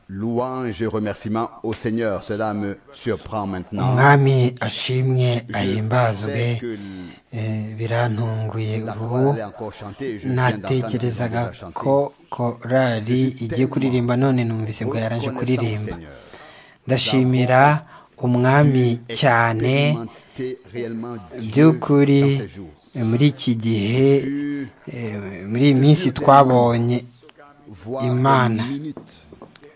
Louange et remerciements au Seigneur. Cela me surprend maintenant. umwami ashimwe Je ahimbazwe sais que eh, birantunguye la ubu chorale est encore chantée. Je viens d'entendre les natekerezaga la chanter. ko korari igiye kuririmba none numvise bwa yaranje Reconnaissant au kuririmba Seigneur. ndashimira umwami cyane Expérimenter réellement Dieu by'ukuri dans ces jours. eh, muri iki gihe Pu eh, muri iyi minsi twabonye voir Imana. une minute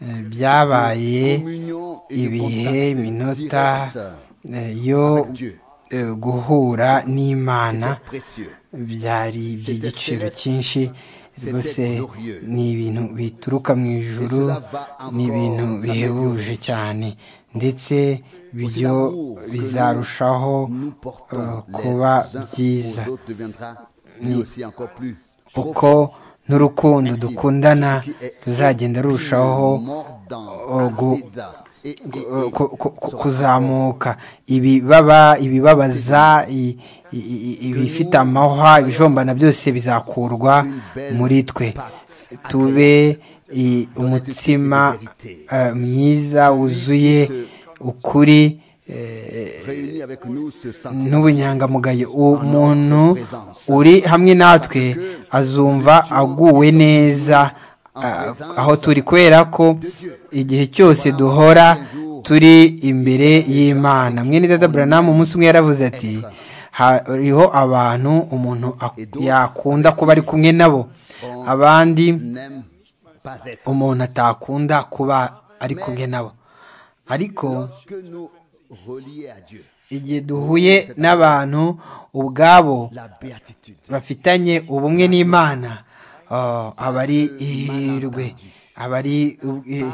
eh, byabaye de communion et de ibihe contact iminota direct. eh, yo Dieu. eh, guhura n'imana C'est précieux. byari iby'igiciro cyinshi rwose ni ibintu bituruka mu ijuru ni ibintu bihebuje cyane ndetse byo bizarushaho Nous eh, portons kuba les uns byiza aux autres deviendra lui aussi encore plus uko n'urukundo dukundana ruzagenda rurushaho eh, gu- ku- ku- ku- kuzamuka ibibaba ibibabaza i- i- i- ibifite amahwa ibijombana byose bizakurwa muri twe tube i- umutsima eh, mwiza wuzuye ukuri eh, réunis avec nous ce sentiment n'ubunyangamugayo umuntu uri hamwe natwe azumva aguwe neza ah, aho turi kubera ko igihe cyose duhora turi imbere y'imana mwene dada buranamu umunsi umwe yaravuze ati hariho abantu umuntu ak- yakunda kuba ari kumwe nabo abandi n'aime pas être. umuntu atakunda kuba ari kumwe nabo ariko Lorsque nous reliés à Dieu, igihe duhuye n'abantu ubwabo la béatitude, bafitanye ubumwe n'imana oh, aba ari ihirwe aba ari ubwi-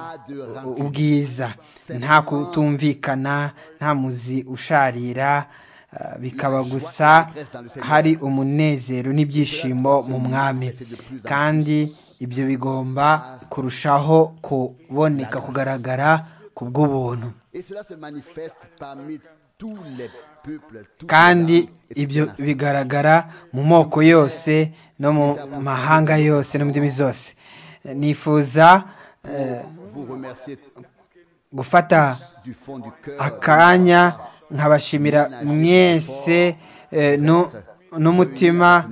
ubwiza nta kutumvikana nta muzi usharira eh, bikaba gusa hari umunezero n'ibyishimo mu mwami kandi ibyo bigomba kurushaho kuboneka kugaragara ku bw'ubuntu et cela se manifeste parmi tous les peuples, toutes kandi les langues et toutes ibyo les nations. bigaragara mu moko yose no mu mahanga yose no mu ndimi zose nifuza eh, Vous remerciez gufata du fond du cœur. akanya nkabashimira mwese eh, nu- n'umutima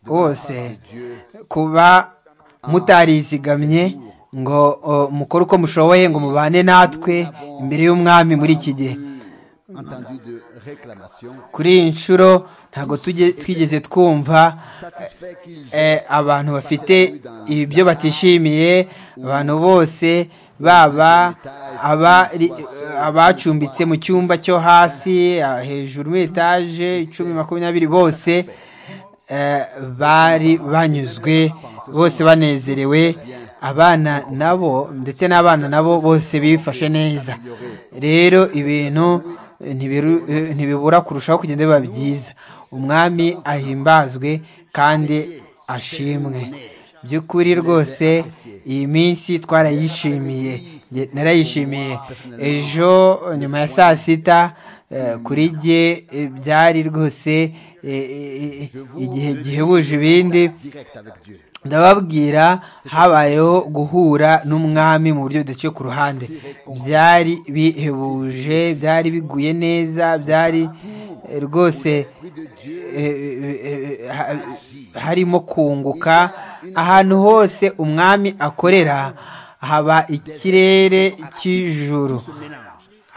wose kuba mutarizigamye ngo o, mukore uko mushoboye ngo mubane natwe imbere y'umwami muri iki gihe Entendu de réclamation. kuri iyi nshuro ntabwo tujye- twigeze twumva Satisfait qu'ils eh, abantu bafite ibyo batishimiye abantu bose baba abari- abacumbitse mu cyumba cyo hasi ah, hejuru muri etaje icumi makumyabiri bose eh, bari banyuzwe bose banezerewe abana nabo ndetse n'abana nabo bose bifashe neza rero ibintu ntibiru- eh, ntibibura kurushaho kugenda biba byiza umwami ahimbazwe kandi ashimwe by'ukuri rwose iyi minsi twarayishimiye Nge narayishimiye ejo nyuma ya saa sita eh, kuri jye eh, byari rwose eh, eh, eh, igihe gihebuje ibindi direct avec Dieu. ndababwira habayeho guhura n'umwami mu buryo budaciye ku ruhande byari bihebuje byari biguye neza byari eh, rwose eh, eh, eh, ha- harimo kunguka ahantu hose umwami akorera haba ikirere cy'ijuru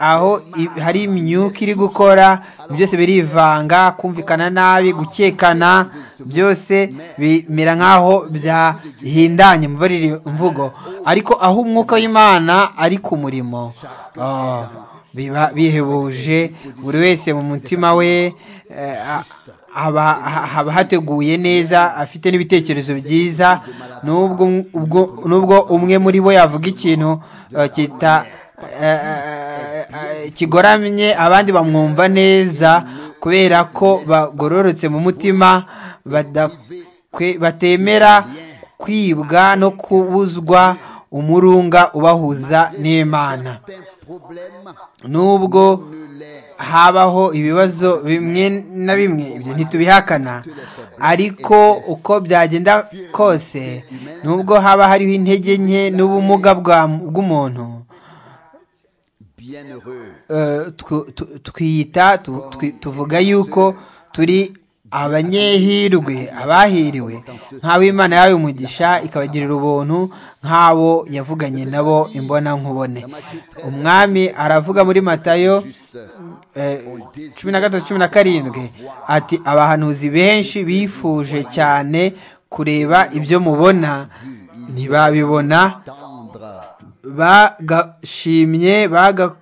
aho i- hari imyuka iri gukora byose birivanga kumvikana nabi gukekana byose bimera nk'aho byahindanye mu bariri- mvugo ariko aho umwuka w'imana ari ku murimo ah, biba bihebuje buri wese mu mutima we eh, a- haba ha- haba hateguye neza afite n'ibitekerezo byiza nubwo ubwo- nubwo umwe muri bo yavuga ikintu eh, kita eh, eh, eh, kigoramye abandi bamwumva neza kubera ko bagororotse mu mutima badakwe- batemera kwibwa no kubuzwa umurunga ubahuza n'imana nubwo habaho ibibazo bimwe na bimwe ibyo ntitubihakana ariko uko byagenda kose nubwo haba hariho intege nke n'ubumuga bwa- bw'umuntu eh, tw- tw- twita tu- twi- tuvuga yuko turi abanyehirwe abahiriwe nk'abo imana yawe umugisha ikabagirira ubuntu nk'abo yavuganye nabo imbona nkubone umwami aravuga muri matayo eh, cumi na gatatu cumi na karindwi ati abahanuzi benshi bifuje cyane kureba ibyo mubona ntibabibona bagashimye baga-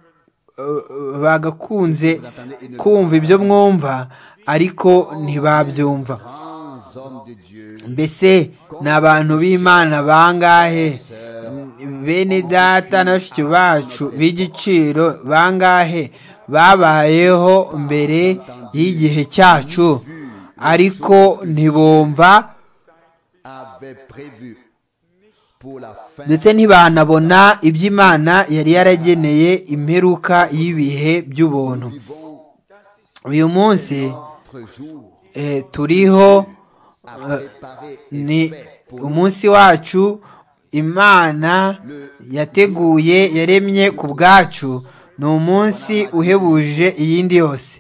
eh, bagakunze kumva ibyo mwumva ariko ntibabyumva mbese ni abantu b'imana bangahe bene data na bashiki bacu b'igiciro bangahe babayeho mbere y'igihe cyacu ariko ntibumva ndetse ntibanabona iby'imana yari yarageneye imperuka y'ibihe by'ubuntu uyu munsi eh, turiho eh, ni umunsi wacu imana yateguye yaremye ku bwacu ni umunsi uhebuje iyindi yose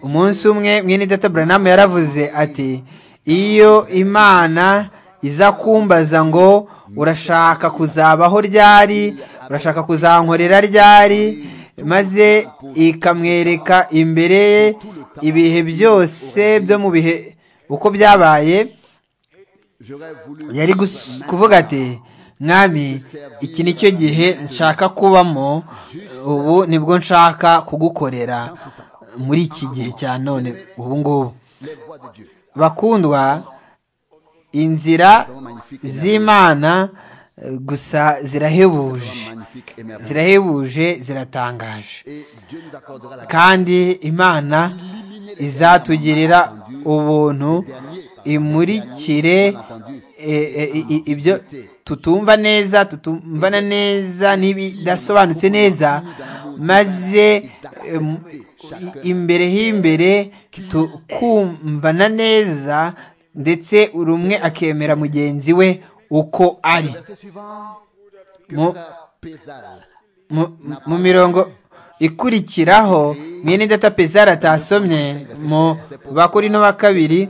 umunsi umwe mwene data buranamu yaravuze ati iyo imana iza kumbaza ngo urashaka kuzabaho ryari urashaka kuzankorera ryari maze ikamwereka imbere ye ibihe byose byo mu bihe uko byabaye yari gus- kuvuga ati mwami iki ni cyo gihe nshaka kubamo ubu nibwo nshaka kugukorera muri iki gihe cya none ubu ngubu bakundwa inzira z'imana eh, gusa zirahebuje zirahebuje ziratangaje kandi imana izatugirira ubuntu imurikire eh, eh, i- i- ibyo tutumva neza tutumvana neza n'ibidasobanutse neza maze em, i- imbere h'imbere tukumvana neza ndetse buri umwe akemera mugenzi we uko ari mu, mu- mu mirongo ikurikiraho mwene data pezara atasomye mu bakorino ba kabiri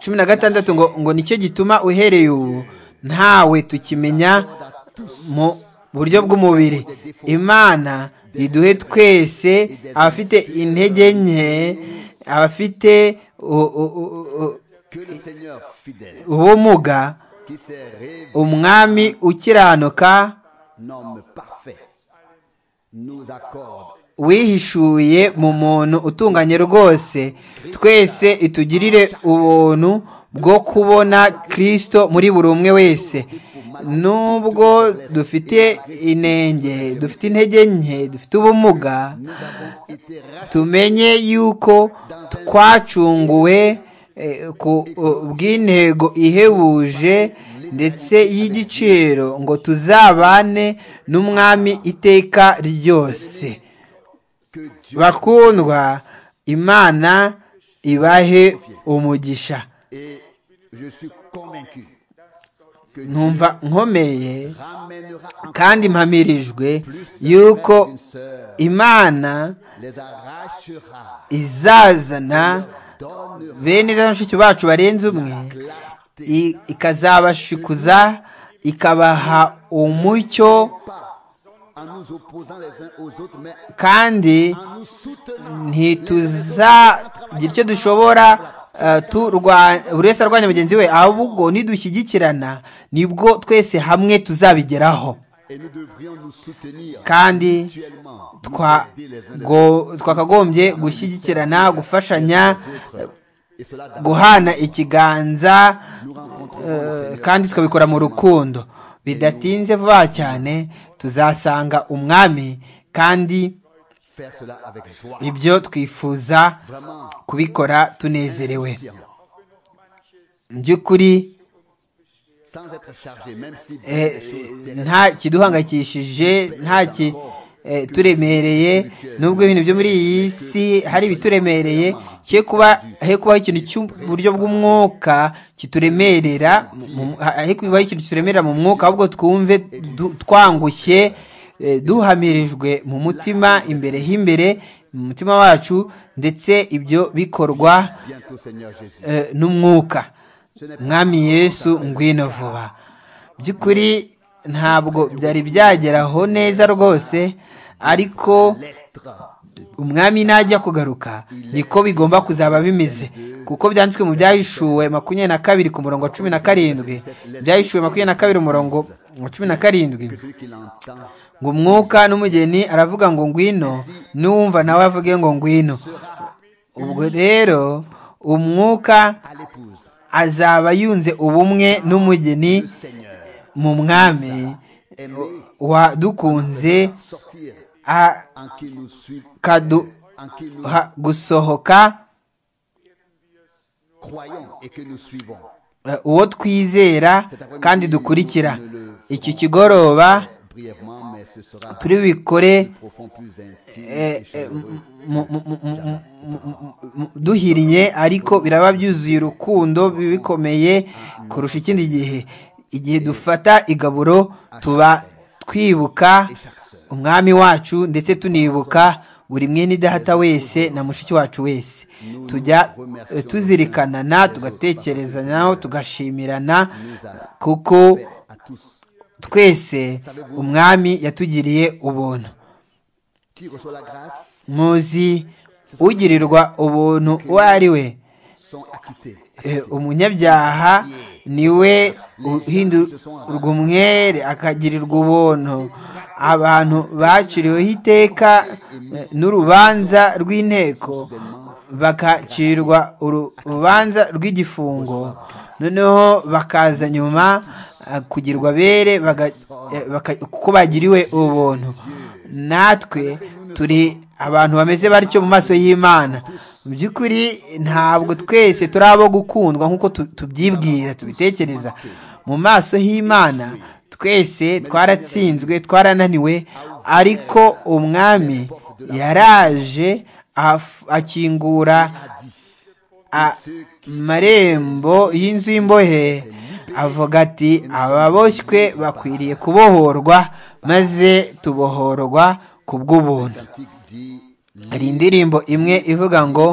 cumi na gatandatu ngo ngo nicyo gituma uhereye ubu ntawe tukimenya mu buryo bw'umubiri imana iduhe twese abafite intege nke abafite u- u- u- u- ubumuga umwami ukiranuka wihishuye mu muntu utunganye rwose twese itugirire ubuntu bwo kubona kirisito muri buri umwe wese nubwo dufite inenge dufite intege nke dufite ubumuga tumenye yuko twacunguwe eh, ku eh, bw'intego ihebuje ndetse y'igiciro ngo tuzabane n'umwami iteka ryose bakundwa imana ibahe umugisha numva nkomeye kandi mpamirijwe yuko imana izazana bene za mushiki bacu barenze umwe i- ikazabashikuza ikabaha umucyo kandi ntituzagira icyo dushobora eh, turwa- buri wese arwanya mugenzi we ahubwo nidushyigikirana nibwo twese hamwe tuzabigeraho kandi twa- go- twakagombye gushyigikirana gufashanya guhana ikiganza eh, kandi tukabikora mu rukundo bidatinze vuba cyane tuzasanga umwami kandi ibyo twifuza kubikora tunezerewe mu by'ukuri sans être chargé, même si Eh, des choses terrestres nta kiduhangayikishije nta ki eh, turemereye nubwo ibintu byo muri iyi si hari ibituremereye cye kuba he kubaho ikintu cy'uburyo bw'umwuka kituremerera mu- mu- he kubaho ikintu kituremerera mu mwuka ahubwo twumve du- twangushye eh, duhamirijwe mu mutima imbere h'imbere mu mutima wacu ndetse ibyo bikorwa bientôt, Seigneur Jésus. eh, n'umwuka mwami yesu ngwino vuba by'ukuri ntabwo byari byageraho neza rwose ariko L'être umwami najya kugaruka niko bigomba kuzaba bimeze kuko byanditswe mu byahishuwe makumyabiri na kabiri ku murongo wa cumi na karindwi byahishuwe makumyabiri na kabiri umurongo wa cumi na karindwi que celui qui l'entend ngo umwuka n'umugeni aravuga ngo ngwino n'uwumva nawe avuge ngo ngwino ubwo rero umwuka à l'épouse, azaba yunze ubumwe n'umugeni Seigneur, mu mwami wadukunze sortir en qui nous suit, akaduha en qui nous gusohoka croyons et que nous suivons. eh, uwo twizera kandi dukurikira iki kigoroba Brièvement, mais ce sera turi bikore plus profond, plus intime eh, et eh, chaleureux. mu- mu- mu- mu- mu- mu- mu- duhiriye ariko biraba byuzuye urukundo bikomeye kurusha ikindi gihe igihe dufata igaburo tuba twibuka umwami wacu ndetse tunibuka buri mwene idahata wese na mushiki wacu wese tujya eh, tuzirikanana tugatekerezanaho tugashimirana kuko à tous. twese umwami yatugiriye ubuntu Qui reçoit la grâce muzi ugirirwa ubuntu uwo ari we sont acquittés. Eh, umunyabyaha niwe uhindurwa umwere akagirirwa ubuntu abantu baciriweho iteka eh, n'urubanza rw'inteko bakacirwa uru- urubanza rw'igifungo noneho bakaza nyuma eh, kugirwa bere baga- eh, baka- kuko bagiriwe ubuntu natwe turi abantu bameze batyo mu maso y'imana mu by'ukuri ntabwo twese turi abo gukundwa nk'uko tu- tubyibwira tubitekereza mu maso y'imana twese twaratsinzwe twarananiwe ariko umwami yaraje af- akingura amarembo y'inzu y'imbohe avuga ati ababoshywe bakwiriye kubohorwa maze tubohorwa ku bw'ubuntu Cantique dit hari indirimbo imwe ivuga ngo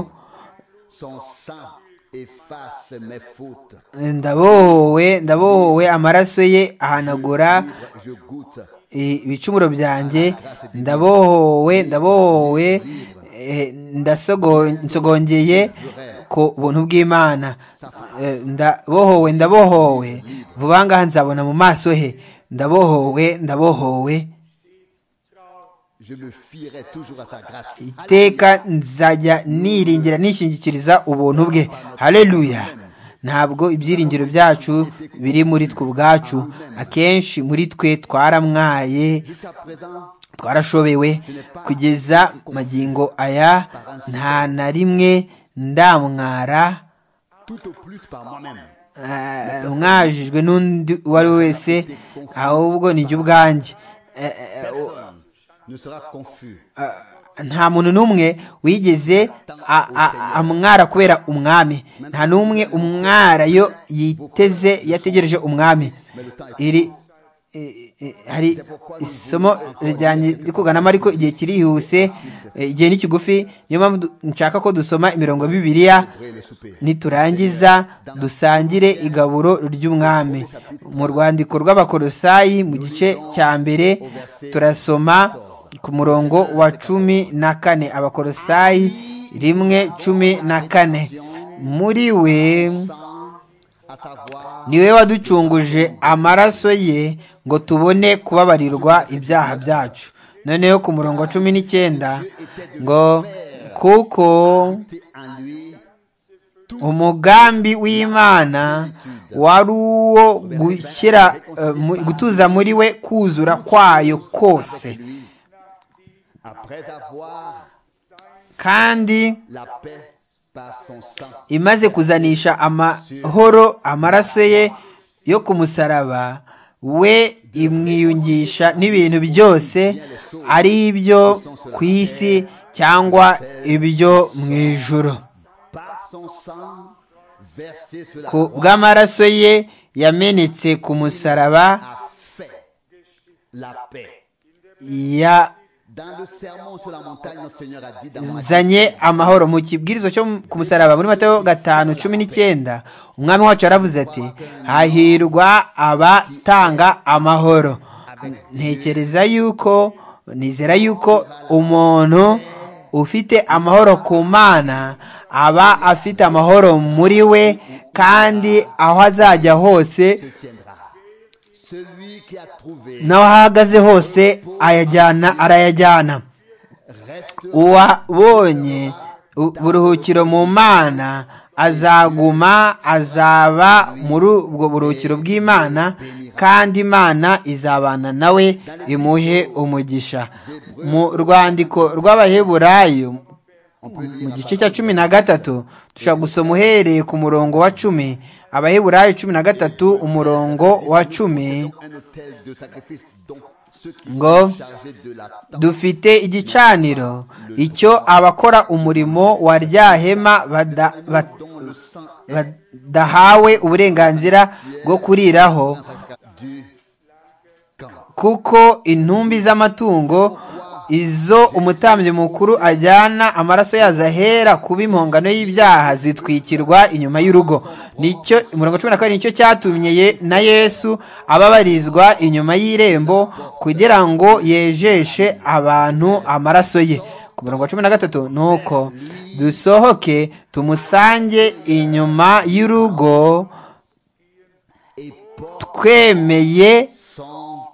Son sang efface mes fautes. ndabohowe ndabohowe amaraso ye ahanagura Je goûte i- ibicumuro byanjye ndabohowe ndabohowe eh, ndasogo- nsogongeye ku buntu bw'imana Eh, ndabohowe ndabohowe vuba ngaha nzabona mu maso he ndabohowe ndabohowe Je me fierai toujours à sa grâce. iteka nzajya niringira nishingikiriza ubuntu bwe haleluya ntabwo ibyiringiro byacu biri muri twe ubwacu akenshi muri twe twaramwaye Jusqu'à présent, twarashobewe kugeza magingo aya nta na rimwe ndamwara tout au plus par moi-même. eh, mwajijwe n'undi uwo ari we wese ahubwo nijye ubwanjye Eh, eh, Personne ne sera confus. nta muntu n'umwe wigeze a- a- amwara kubera umwami nta n'umwe umwara yo yiteze yategereje umwami iri i- i- hari isomo rijyanye rikuganamo ariko igihe kirihuse eh, igihe ni kigufi niyo mpamvu du- nshaka ko dusoma imirongo ya bibiliya Brûler le souper. niturangiza dusangire igaburo ry'umwami mu rwandiko rw'abakorosayi mu gice cya mbere turasoma ku murongo wa cumi na kane abakorosayi rimwe cumi na kane muri we Sans à savoir ni we waducunguje amaraso ye ngo tubone kubabarirwa ibyaha byacu noneho ku murongo wa cumi n'icyenda ngo kuko t'es en lui umugambi w'imana wari uwo gushyira eh, mu- gutuza muri we kuzura kwayo kose après avoir kandi la paix par son sang. imaze kuzanisha amahoro amaraso ye yo ku musaraba we imwiyungisha n'ibintu byose ari ibyo ku isi cyangwa ibyo mu ijoro Par son sang versé sur la ku croix, bw'amaraso ye yamenetse ku musaraba a fait la paix. ya Dans le sermon sur la montagne, notre Seigneur a dit dans mon zanye amahoro mu kibwirizo cyo ku musaraba muri matayo gatanu cumi n'icyenda umwami wacu yaravuze ati hahirwa abatanga amahoro ntekereza yuko nizera yuko umuntu ufite amahoro ku mana aba afite amahoro muri we kandi aho azajya hose se tiendra. Celui qui a trouvé n'aho ahagaze hose ayajyana arayajyana reste uwabonye u- buruhukiro mu mana azaguma azaba muri ubwo buruhukiro bw'imana kandi imana izabana nawe imuhe umugisha mu rwandiko rw'abaheburayo mu gice cya cumi na gatatu dushobora gusoma uhereye ku murongo wa cumi abaheburayo cumi na gatatu umurongo wa cumi un hôtel de sacrifice donc ceux qui Ngo. sont chargés de la dufite igicaniro icyo abakora umurimo wa ryahema bada- ba- dont le sang est badahawe uburenganzira bwo kuriraho du camp. kuko intumbi z'amatungo izo umutambyi mukuru ajyana amaraso yazo ahera kuba impongano y'ibyaha zitwikirwa inyuma y'urugo nicyo umurongo cumi na kabiri nicyo cyatumye Ye- na yesu ababarizwa inyuma y'irembo kugira ngo yejeshe abantu amaraso ye ku murongo wa cumi na gatatu ni uko dusohoke tumusange inyuma y'urugo Et porte twemeye son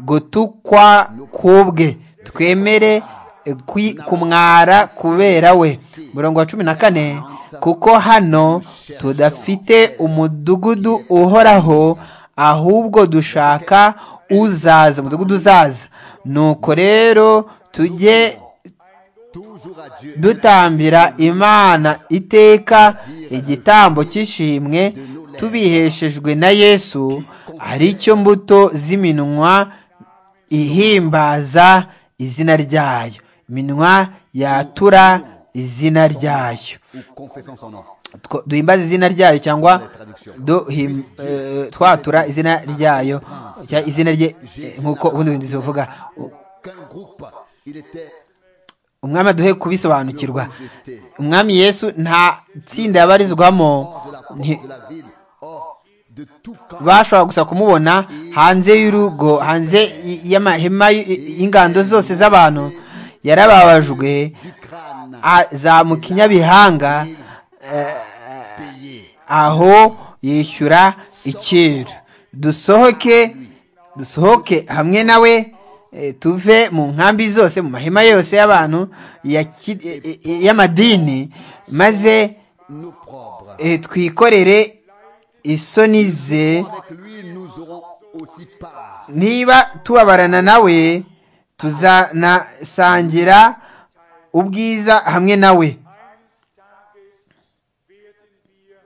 gutukwa kubwe twemere eh, kwi- kumwara kubera we murongo wa cumi na kane kuko hano tudafite umudugudu uhoraho ahubwo dushaka uzaza umudugudu uzaza nuko rero tujye toujours à Dieu. dutambira imana iteka igitambo cy'ishimwe tubiheshejwe na yesu ari cyo mbuto z'iminwa ihimbaza izina ryayo iminwa yatura izina ryayo Ou confessons son nom. Two- duhimbaze izina ryayo cyangwa duhim- eh, twatura izina ryayo cya- izina rye eh, nk'uko ubundi bintu zivuga Qu'un groupe, il était umwami aduhe kubisobanukirwa umwami yesu nta tsinda yabarizwamo hors de la porte nti- de la ville, hors de tout camp. bashobora gusa kumubona hanze y'urugo hanze y- y'amahema y- y'ingando zose z'abantu yarababajwe du crâne azamuka inyabihanga eh, payé. aho yishyura icyiru dusohoke dusohoke hamwe nawe eh, tuve mu nkambi zose mu mahema yose y'abantu ya ki- eh, eh, y'amadini maze Nous propres. eh, twikorere isoni ze Avec lui, nous aurons aussi part niba tubabarana nawe tuzanasangira ubwiza hamwe nawe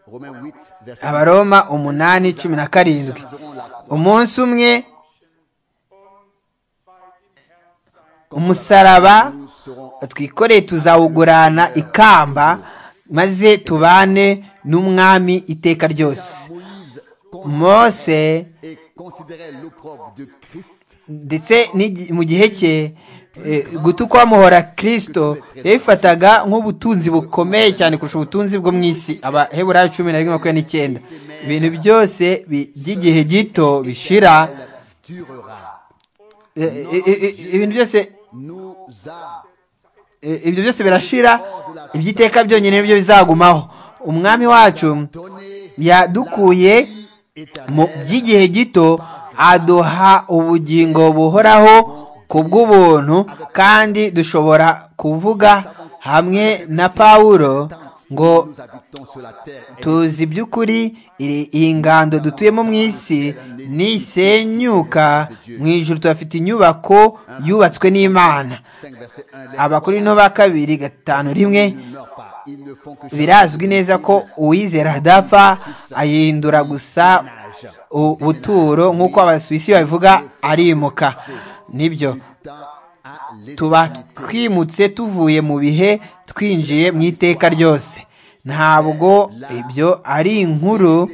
Romains 8, verset 10. abaroma umunani cumi na karindwi Nous aurons la croix. umunsi umwe umusaraba Nous serons twikoreye tuzawugurana ikamba maze tubane n'umwami iteka ryose Moïse mose et considérer l'opprobre de Christ ndetse n'igi- mu gihe cye eh, gutukwa muhora kirisito yabifataga nk'ubutunzi bukomeye cyane kurusha ubutunzi bwo mu isi abaheburayo cumi na rimwe makumyabiri n'icyenda ibintu byose bi- by'igihe gito bishira durera. eh, eh, eh, eh, ibintu byose Nous a Eh, ibyo byose birashira iby'iteka byonyine nibyo bizagumaho umwami wacu donné yadukuye mu by'igihe gito aduha ubugingo buhoraho ku bw'ubuntu kandi dushobora kuvuga hamwe na pawulo ngo nous habitons sur la terre et tuzi by'ukuri iri- iyi ngando dutuyemo mu isi nisenyuka mu ijuru tuhafite inyubako yubatswe n'imana 5 verset 1 les abakorino ba kabiri gatanu rimwe ne meurent pas. Ils ne font que birazwi neza ko uwizera adapfa ahindura gusa ubuturo nk'uko abasuwisi babivuga arimuka nibyo tuba twimutse tuvuye mu bihe twinjiye mu iteka ryose ntabwo ibyo ari inkuru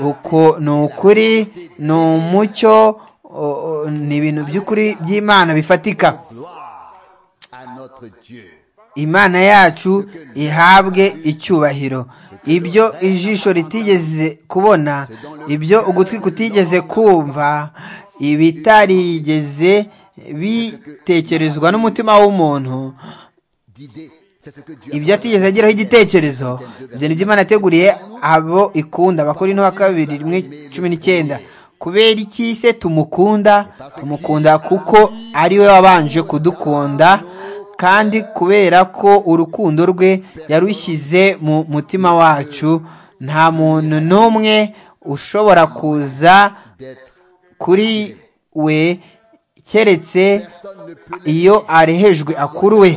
uko ni ukuri ni umucyo o- o- ni ibintu by'ukuri by'imana bifatika à notre Dieu. imana yacu ihabwe icyubahiro ibyo ijisho ritigeze kubona ibyo ugutwi kutigeze kumva ibitarigeze bitekerezwa n'umutima w'umuntu D'idées, c'est ce que Dieu ibyo atigeze ageraho igitekerezo ibyo ni byo imana yateguriye abo ikunda abakora ino kabiri rimwe cumi n'icyenda kubera iki se tumukunda tumukunda kuko ari we wabanje kudukunda kandi kubera ko urukundo rwe yarushyize mu mutima wacu nta muntu n'umwe ushobora kuza kuri we keretse iyo arehejwe akuruwe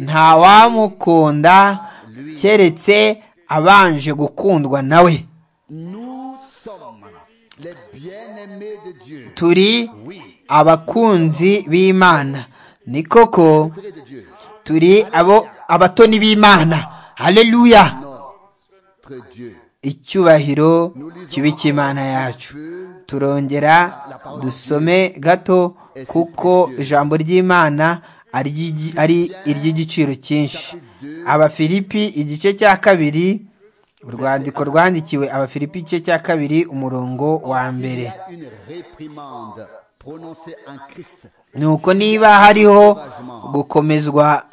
nta wamukunda keretse abanje gukundwa nawe Nous sommes les bien-aimés de Dieu. turi abakunzi b'imana ni koko Frères de Dieu. turi abo abatoni b'imana haleluya Notre Dieu. icyubahiro kibi cy'imana yacu turongera dusome gato kuko ijambo ry'imana ari- ari iry'igiciro cyinshi abafilipi igice cya kabiri urwandiko rwandikiwe abafilipi igice cya kabiri umurongo wa mbere Une réprimande prononcée en Christ, nuko niba hariho gukomezwa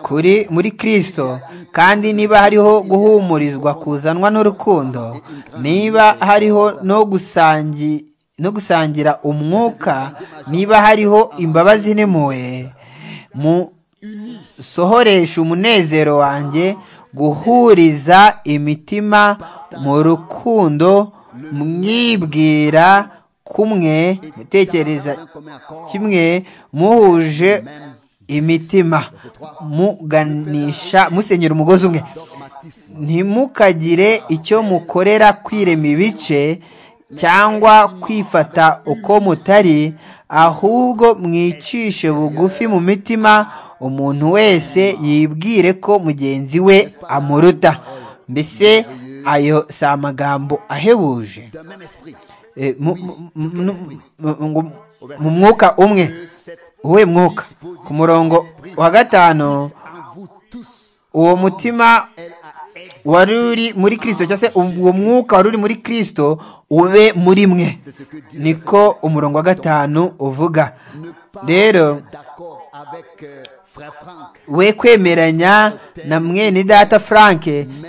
kuri muri kirisito kandi niba hariho guhumurizwa kuzanwa n'urukundo niba hariho no gusangi no gusangira umwuka niba hariho imbabazi n'impuhwe musohoresha umunezero wanjye guhuriza imitima mu rukundo mwibwira kumwe mutekereza kimwe muhuje imitima muganisha musenyera umugozi umwe ntimukagire icyo mukorera kwirema ibice cyangwa kwifata uko mutari ahubwo mwicishe bugufi mu mitima umuntu wese yibwire ko mugenzi we amuruta mbese ayo si amagambo ahebuje d'un même esprit. Eh, mu- mu- mu- mu- ngo mu mwuka umwe uwe mwuka ku murongo wa gatanu En vous tous, uwo mutima elle a existé. wari uri muri kirisito cyangwa se uwo mwuka wari uri muri kirisito ube muri mwe niko umurongo wa gatanu uvuga rero D'accord avec euh, Frère Franck. we kwemeranya na mwene data frank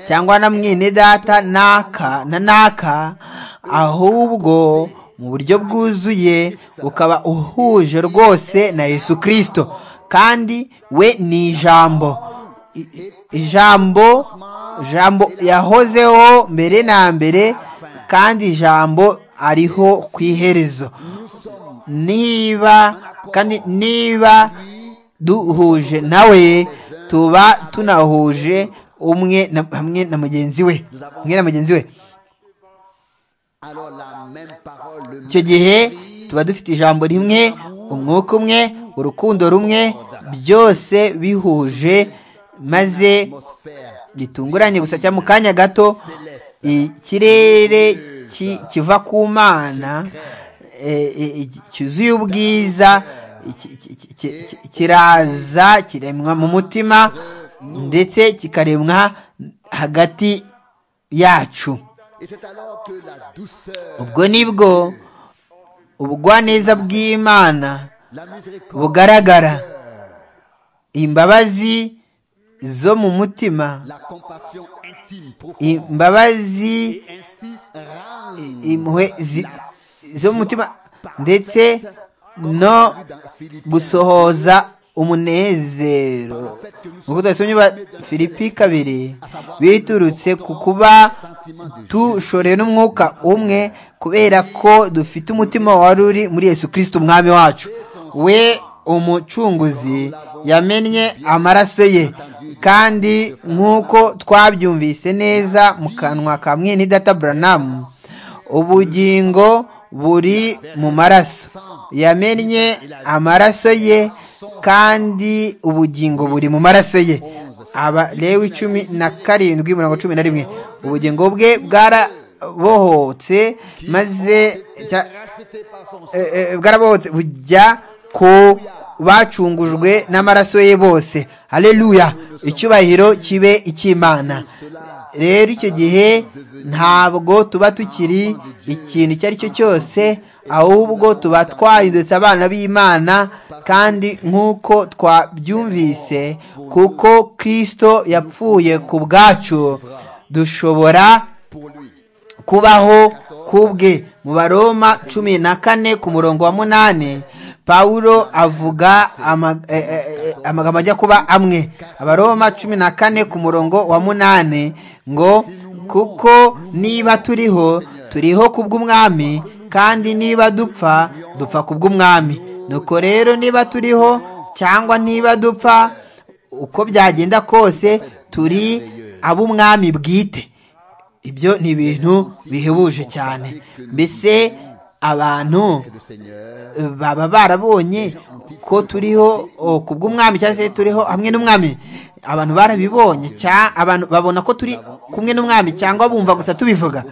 cyangwa na mwene data naka na naka ahubwo mu buryo bwuzuye ukaba uhuje rwose na yesu kirisito kandi we ni ijambo I- i- ijambo ijambo yahozeho mbere na mbere kandi ijambo ariho ku iherezo niba kandi niba duhuje nawe tuba tunahuje umwe na- hamwe na mugenzi we umwe na mugenzi we Alors la même parole, le icyo gihe tuba dufite ijambo rimwe umwuka umwe urukundo rumwe byose bihuje maze atmosphère gitunguranye gusa cyangwa mu kanya gato ikirere ki- kiva ku mana e, e, e, cyuzuye ubwiza ki- ki- ki- ki- ki- kiraza kiremwa mu mutima ndetse kikaremwa hagati yacu Et c'est alors que la douceur, ubwo nibwo ubugwaneza bw'imana la miséricorde, bugaragara imbabazi zo mu mutima la compassion intime, profonde, imbabazi et ainsi rend impuhwe zi- zo mu mutima ndetse no dans Philippiens gusohoza umunezero nk'uko twasomye ba filipi kabiri biturutse ku kuba tushoreye n'umwuka umwe kubera ko dufite umutima wari uri muri yesu kirisito umwami wacu we umucunguzi yamennye amaraso ye kandi nk'uko twabyumvise neza mu kanwa ka mwene data buranamu ubugingo buri mu maraso yamennye amaraso ye kandi ubugingo buri mu maraso ye abalewi cumi na karindwi mirongo cumi na rimwe ubugingo bwe bwarabohotse maze cya- eh, eh, bwarabohotse bujya ku bacungujwe n'amaraso ye bose haleluya icyubahiro kibe icy'imana rero icyo gihe ntabwo tuba tukiri ikintu icyo ari cyo cyose ahubwo tuba twahindutse abana b'imana kandi nk'uko twabyumvise kuko kirisito yapfuye ku bwacu dushobora kubaho kubwe mu baroma cumi na kane ku murongo wa munani pawulo avuga ama- eh, eh, eh, amagambo ajya kuba amwe abaroma cumi na kane ku murongo wa munani ngo kuko niba turiho turiho kubw'umwami kandi niba dupfa dupfa kubw'umwami nuko rero niba turiho cyangwa niba dupfa uko byagenda kose turi ab'umwami bwite ibyo ni ibintu bihebuje cyane mbese abantu baba barabonye ko turiho oh, ku bw'umwami cyangwa se turiho hamwe n'umwami abantu barabibonye cya- abantu babona ko turi kumwe n'umwami cyangwa bumva gusa tubivuga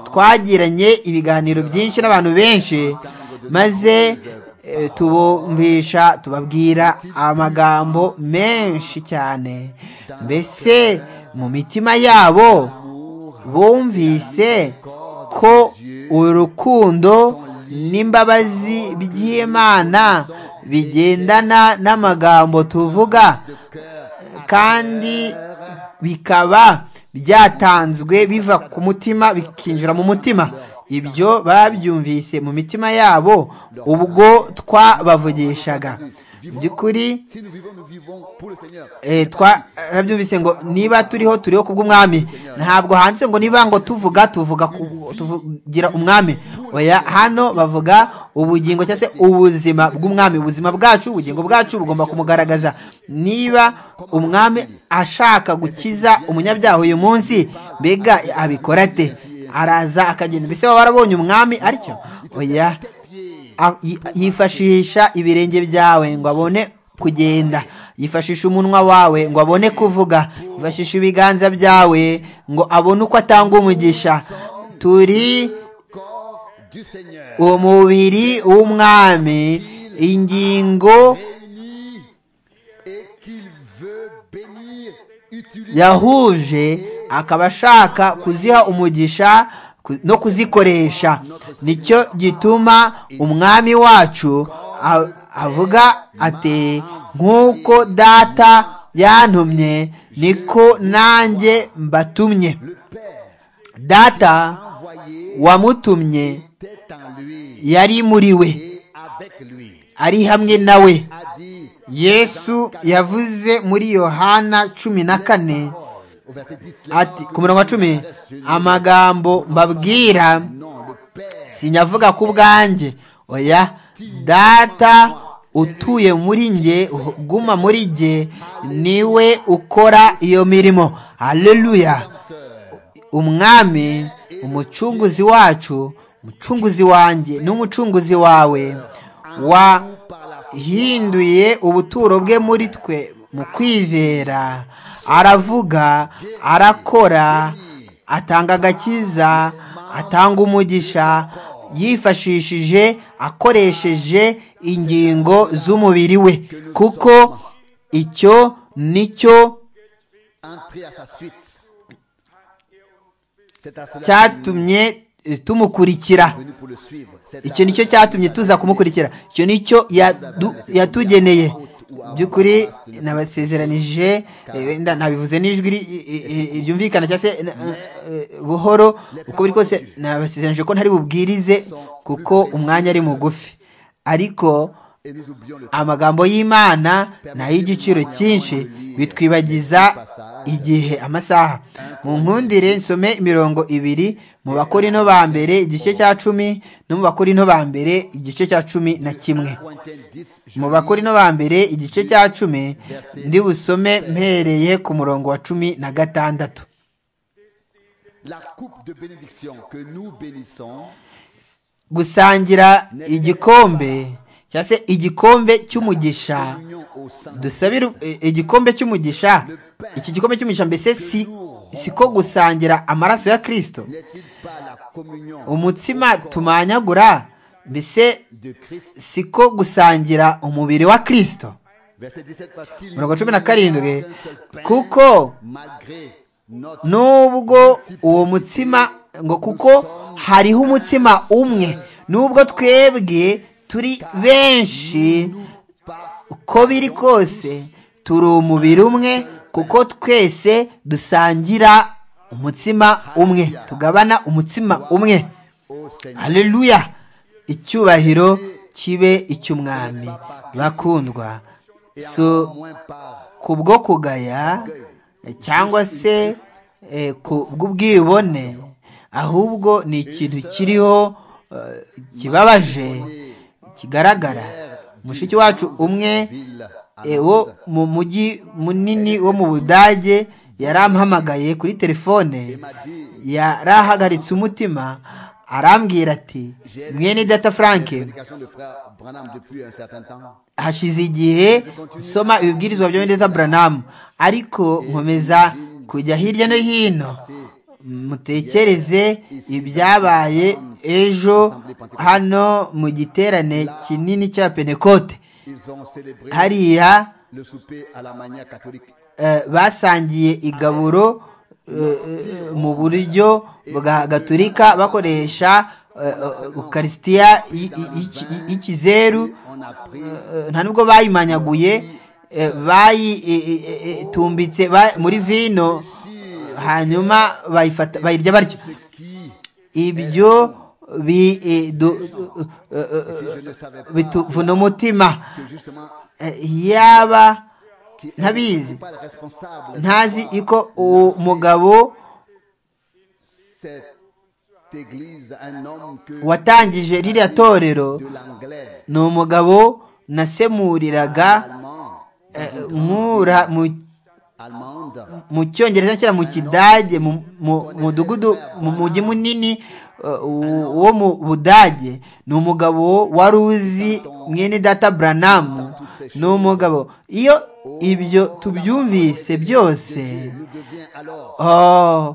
twagiranye ibiganiro byinshi n'abantu benshi maze eh, tubumvisha tubabwira amagambo menshi cyane mbese mu mitima yabo bumvise ko urukundo n'imbabazi by'imana bigendana n'amagambo tuvuga kandi bikaba byatanzwe biva ku mutima bikinjira mu mutima ibyo babyumvise mu mitima yabo ubwo twabavugishaga mu by'ukuri eh, twarabyumvise ngo niba turiho turiho kubw'umwami ntabwo handitse ngo niba ngo tuvuga tuvuga ku- tuvugira umwami oya hano bavuga ubugingo cyangwa se ubuzima bw'umwami ubuzima bwacu ubugingo bwacu bugomba kumugaragaza niba umwami ashaka gukiza umunyabyaha uyu munsi mbega abikora ate araza akagenda mbese waba warabonye umwami atyo oya a- yi- yifashisha ibirenge byawe ngo abone kugenda yifashisha umunwa wawe ngo abone kuvuga yifashisha ibiganza byawe ngo abone uko atanga umugisha turi umubiri w'umwami ingingo yahuje akaba ashaka kuziha umugisha ku- no kuzikoresha nicyo gituma umwami wacu a- avuga ati nk'uko data yantumye niko nanjye mbatumye data wamutumye yari muri we ari hamwe nawe yesu yavuze muri yohana cumi na kane ati ku murongo wa cumi amagambo mbabwira sinyavuga ku bwanjye oya data utuye muri nge uguma muri nge niwe ukora iyo mirimo haleluya umwami umucunguzi wacu umucunguzi wanjye n'umucunguzi wawe wahinduye ubuturo bwe muri twe mu kwizera aravuga arakora atanga agakiza atanga umugisha yifashishije akoresheje ingingo z'umubiri we kuko icyo nicyo cyatumye eh, tumukurikira icyo nicyo cyatumye tuza kumukurikira icyo nicyo yadu- yatugeneye by'ukuri nabasezeranije eh, wenda nabivuze n'ijwi ri- i- i- i- ryumvikana cyangwa se eh, eh, buhoro uko biri kose nabasezeranije ko ntari bubwirize kuko umwanya ari mugufi ariko amagambo y'imana ni ay'igiciro cyinshi bitwibagiza igihe amasaha mu nkundire nsome imirongo ibiri mu bakorino ba mbere igice cya cumi no mu bakorino ba mbere igice cya cumi na kimwe mu bakorino ba mbere igice cya cumi ndi busome mpereye ku murongo wa cumi na gatandatu la coupe de bénédiction que nous bénissons gusangira igikombe cyangwa se igikombe cy'umugisha union au sein dusabire eh, igikombe cy'umugisha iki gikombe cy'umugisha mbese si si ko gusangira amaraso ya kirisito n'est-il pas la communion umutsima tumanyagura mbese de Christ si ko gusangira umubiri wa kirisito verset 17 parce qu'il mirongo cumi na n'y a qu'un karindwi seul pain, kuko malgré notre nubwo uwo mutsima ngo kuko hariho umutsima umwe nubwo twebwe turi benshi uko biri kose turi umubiri umwe kuko twese dusangira umutsima umwe tugabana umutsima umwe au Seigneur haleluya icyubahiro kibe icy'umwami bakundwa so moins par kubwo kugaya cyangwa se eh, ku bw'ubwibone ahubwo ni ikintu kiriho eh, kibabaje kigaragara mushiki wacu umwe eh, wo mu mujyi munini wo mu budage yarampamagaye kuri telefone yarahagaritse umutima arambwira ati mwene data frank prédication de frère Branham depuis un certain temps hashize igihe nsoma ibibwirizwa bya Benedetta Branham ariko nkomeza kujya hirya no hino mutekereze ibyabaye ejo hano mu giterane kinini cya Pentecote ils ont célébré hariya le souper à la manière catholique eh, basangiye igaburo eh, eh, mu buryo bwa gaturika bakoresha eh, eh, ukarisitiya y- y- y- y- y'ikizeru on a pris Eh, nta nubwo bayimanyaguye eh, bayi- eh, eh, eh, tumbitse ba- muri vino eh, hanyuma bayifata bayirya batyo qui ibyo bi- eh, du- eh, eh, eh, je ne savais pas bituvuna umutima que justement Eh, yaba qui est ntabizi pas le responsable ntazi iko umugabo cette église un homme que watangije ririya torero de l'anglais ni umugabo nasemuriraga allemand eh, nkura mu allemande mu cyongereza cyangwa mu kidage mu mu- mudugudu mu mujyi munini uh, wo mu budage ni umugabo wari uzi mwene data buranamu ni umugabo iyo ibyo tubyumvise byose nous devient alors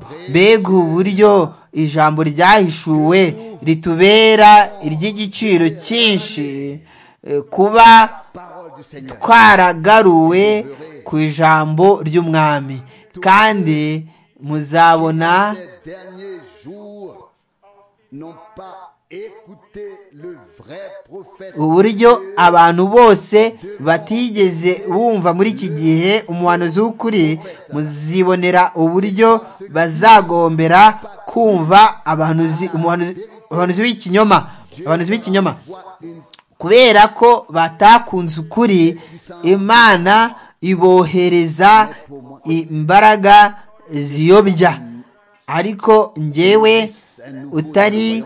oh, mbega uburyo ijambo ryahishuwe ritubera iry'igiciro cyinshi eh, kuba parole du Seigneur twaragaruwe ku ijambo ry'umwami kandi muzabona ces derniers jours n'ont pas écouté le vrai prophète uburyo abantu bose batigeze bumva muri iki gihe umuhanuzi w'ukuri muzibonera uburyo bazagombera kumva abahanuzi- umuhanuzi abahanuzi b'ikinyoma abahanuzi b'ikinyoma voit une kubera ko batakunze ukuri imana ibohereza imbaraga ziyobya ariko njyewe utari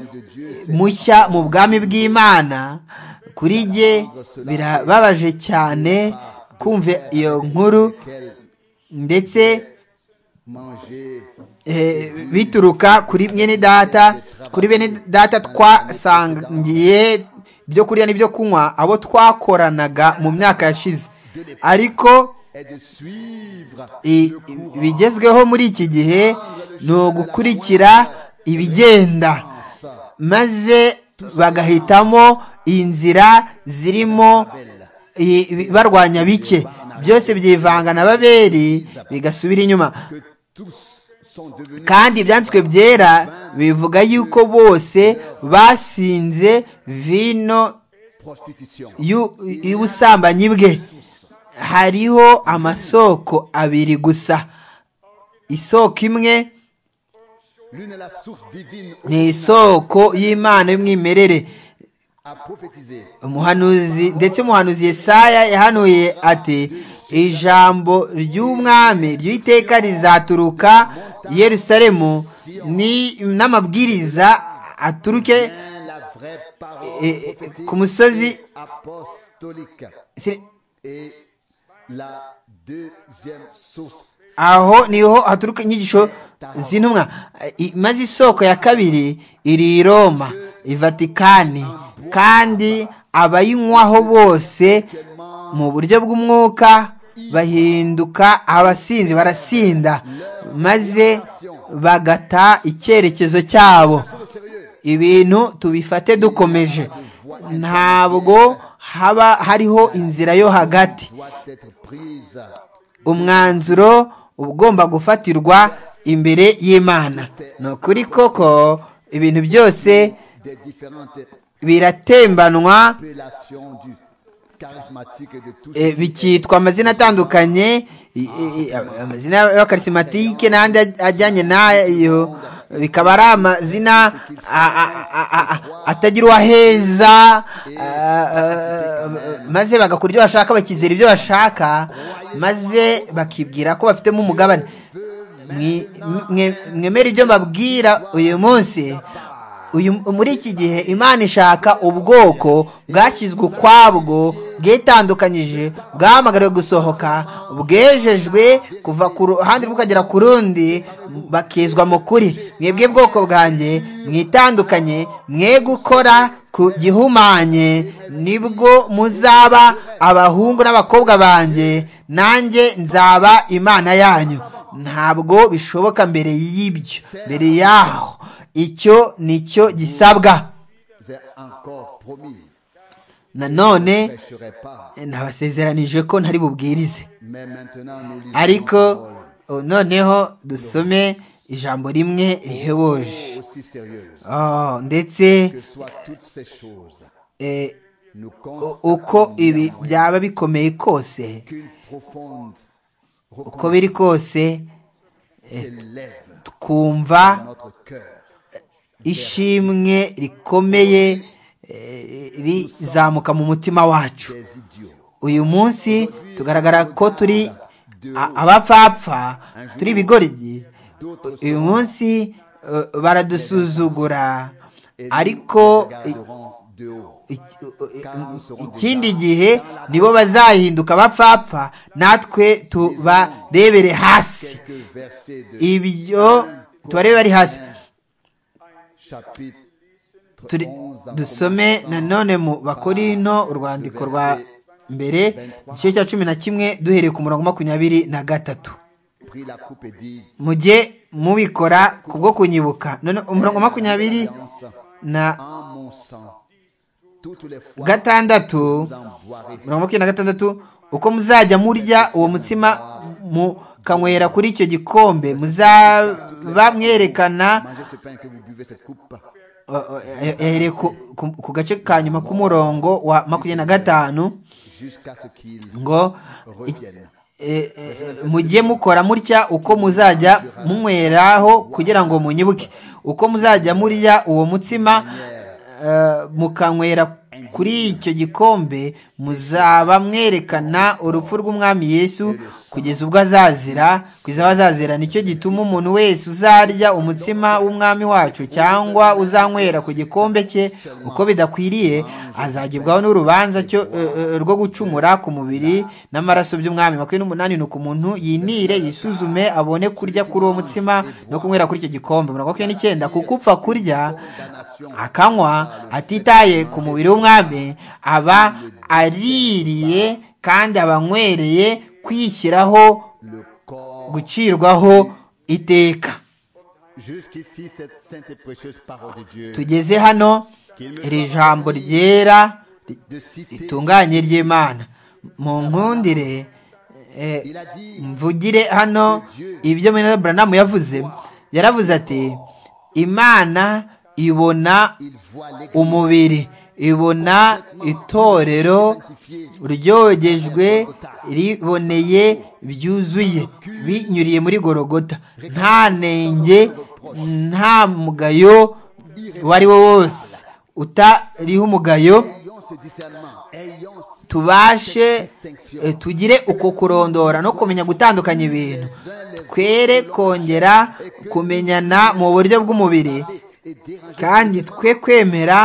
mushya mu bwami bw'imana kuri jye birababaje cyane kumva iyo nkuru ndetse manger eh, bituruka kuri bene data kuri bene data twasangiye ibyo kurya n'ibyo kunywa abo twakoranaga mu myaka yashize ariko et de suivre i- i- bigezweho muri iki gihe ni ugukurikira ibigenda maze bagahitamo inzira zirimo i- i- barwanya bike byose byivanga na baberi bigasubira inyuma que tous sont devenus kandi ibyanditswe byera bivuga yuko bose basinze vino prostitution. y'u- y'ubusambanyi bwe hariho amasoko abiri gusa isoko imwe L'une est la source divine ni isoko y'imana y'umwimerere à prophétiser. umuhanuzi ndetse umuhanuzi Yesaya yahanuye ati ijambo ry'umwami ry'iteka rizaturuka i yerusalemu ni- n'amabwiriza aturuke La vraie Eh, parole eh, prophétique comme ça, c'est- et apostolique. si- Et la deuxième source aho niho haturuka inyigisho z'intumwa I- maze isoko ya kabiri iri i roma i vatikani kandi abayinywaho bose mu buryo bw'umwuka bahinduka abasinzi barasinda maze bagata icyerekezo cyabo ibintu tubifate dukomeje ntabwo haba hariho inzira yo hagati doit être prise umwanzuro ugomba gufatirwa imbere y'imana ni ukuri koko ibintu byose des différentes biratembanwa appellations du charismatique et de tout eh, bikitwa amazina atandukanye i- i- i- amazina y'abakarisimatike n'andi aj- ajyanye nayo bikaba ari amazina a- a- a- a- a- atagira uwaheza a- a- maze bagakora ibyo bashaka bakizera ibyo bashaka maze bakibwira ko bafitemo umugabane Mwi- mwe- mwemere ibyo mbabwira uyu munsi uyu muri iki gihe imana ishaka ubwoko bwashyizwe ukwabwo bwitandukanyije bwahamagariwe gusohoka bwejejwe kuva ku ruhande bukagera ku rundi bakizwa mu kuri mwebwe bwoko bwanjye mwitandukanye mwe gukora ku gihumanye nibwo muzaba abahungu n'abakobwa banjye nanjye nzaba imana yanyu ntabwo bishoboka mbere y'ibyo mbere yaho icyo ni cyo gisabwa est encore promis. nanone Pêcherai pas. nabasezeranije ko ntari bubwirize Mais maintenant, nous lisons la ariko parole o, noneho dusome ijambo rimwe rihebuje aussi sérieuse Oh, ndetse que soient toutes ces choses. eh, Nous u- constatons uko ibi byaba bikomeye kose qu'une profonde uko biri kose s'élève dans twumva notre cœur. ishimwe rikomeye eh, rizamuka mu mutima wacu Des idiots. uyu munsi tugaragara ko turi a- abapfapfa turi ibigoryi uyu munsi uh, baradusuzugura ariko i- Regarderont de haut. iki- ikindi gihe nibo bazahinduka abapfapfa natwe tubarebere hasi Quelques versets de ibyo tubarebe bari hasi chapitre Turi- 11 en dusome nanone mu bakorino urwandiko rwa mbere igice cya cumi na kimwe duhereye ku murongo makumyabiri na gatatu prit la coupe et dit mujye mubikora kubwo kunyibuka none umurongo makumyabiri na en mon sang toutes les fois gatandatu vous en boirez mirongo makumyabiri na gatandatu uko muzajya murya uwo mutsima mukanywera kuri icyo gikombe muzaba mwerekana mangez ce pain que vous buvez cette coupe yahereye ku- ku- ku gace ka nyuma k'umurongo wa makumyabiri na gatanu jusqu'à ce qu'il ngo revienne eh, eh, mujye mukora mutya uko muzajya munyweraho kugira ngo munyibuke uko muzajya murya uwo mutsima eh, mukanywera kuri icyo gikombe muzaba mwerekana urupfu rw'umwami yesu kugeza ubwo azazira kugeza aho azazira nicyo gituma umuntu wese uzarya umutsima w'umwami wacu cyangwa uzanywera ku gikombe cye uko bidakwiriye azagibwaho n'urubanza cyo eh, eh, rwo gucumura ku mubiri n'amaraso by'umwami makumyabiri n'umunani ni uko umuntu yinire yisuzume abone kurya kuri uwo mutsima no kunywera kuri icyo gikombe mirongo makumyabiri n'icyenda kuko upfa kurya akanywa atitaye ku mubiri w'umwami aba aririye kandi aba anywereye kwishyiraho le corps gucirwaho iteka jusqu'ici cette sainte et précieuse parole de Dieu tugeze hano iri jambo ryera ri- de citer ritunganye ry'imana mu nkundire eh, il a dit mvugire hano ibyo mwene buranamu yavuze yaravuze ati imana ibona il voit l'église umubiri ibona itorero ryogejwe riboneye byuzuye binyuriye muri gorogota nta nenge nta mugayo uwo ari wo wose utariho umugayo ayons ce discernement ayons tubashe eh, tugire uko kurondora no kumenya gutandukanya ibintu twere kongera kumenyana mu buryo bw'umubiri et déranger kandi twe kwemera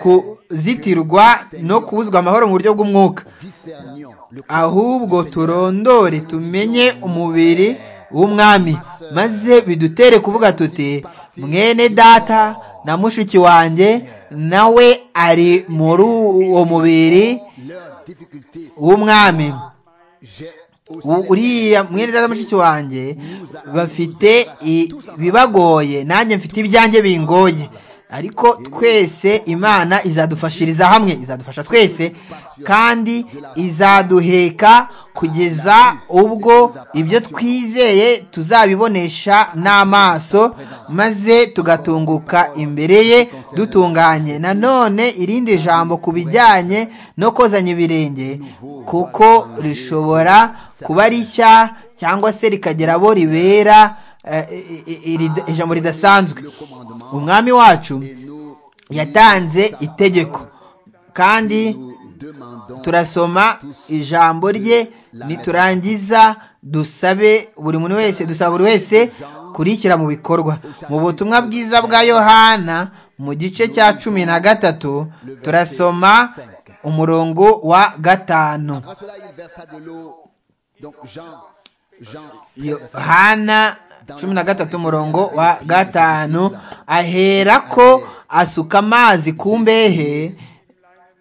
kuzitirwa no kubuzwa amahoro mu buryo bw'umwuka discernions le ahubwo turondore tumenye umubiri w'umwami maze bidutere kuvuga tuti mwene data na mushiki wanjye nawe ari muri uwo mubiri Leur difficulté, w'umwami j'ai aussi U- uriya mwene data na mushiki wanjye bafite i- bibagoye nanjye mfite ibyanjye bingoye ariko twese imana izadufashiriza hamwe izadufasha twese kandi izaduheka kugeza ubwo ibyo twizeye tuzabibonesha n'amaso maze tugatunguka imbere ye dutunganye nanone irindi jambo ku bijyanye no kozanya ibirenge kuko rishobora kuba rishya cyangwa se rikagera abo ribera eh, i- i- iri- ijambo ridasanzwe umwami wacu yatanze itegeko kandi nous demandons turasoma ijambo rye niturangiza dusabe buri muntu wese dusaba buri wese kurikira mu bikorwa mu butumwa bwiza bwa yohana mu gice cya cumi na gatatu turasoma umurongo wa gatanu Après cela, il versa de l'eau. Donc Jean, Jean, yohana cumi na gatatu umurongo wa gatanu ahera ko asuka amazi ku mbehe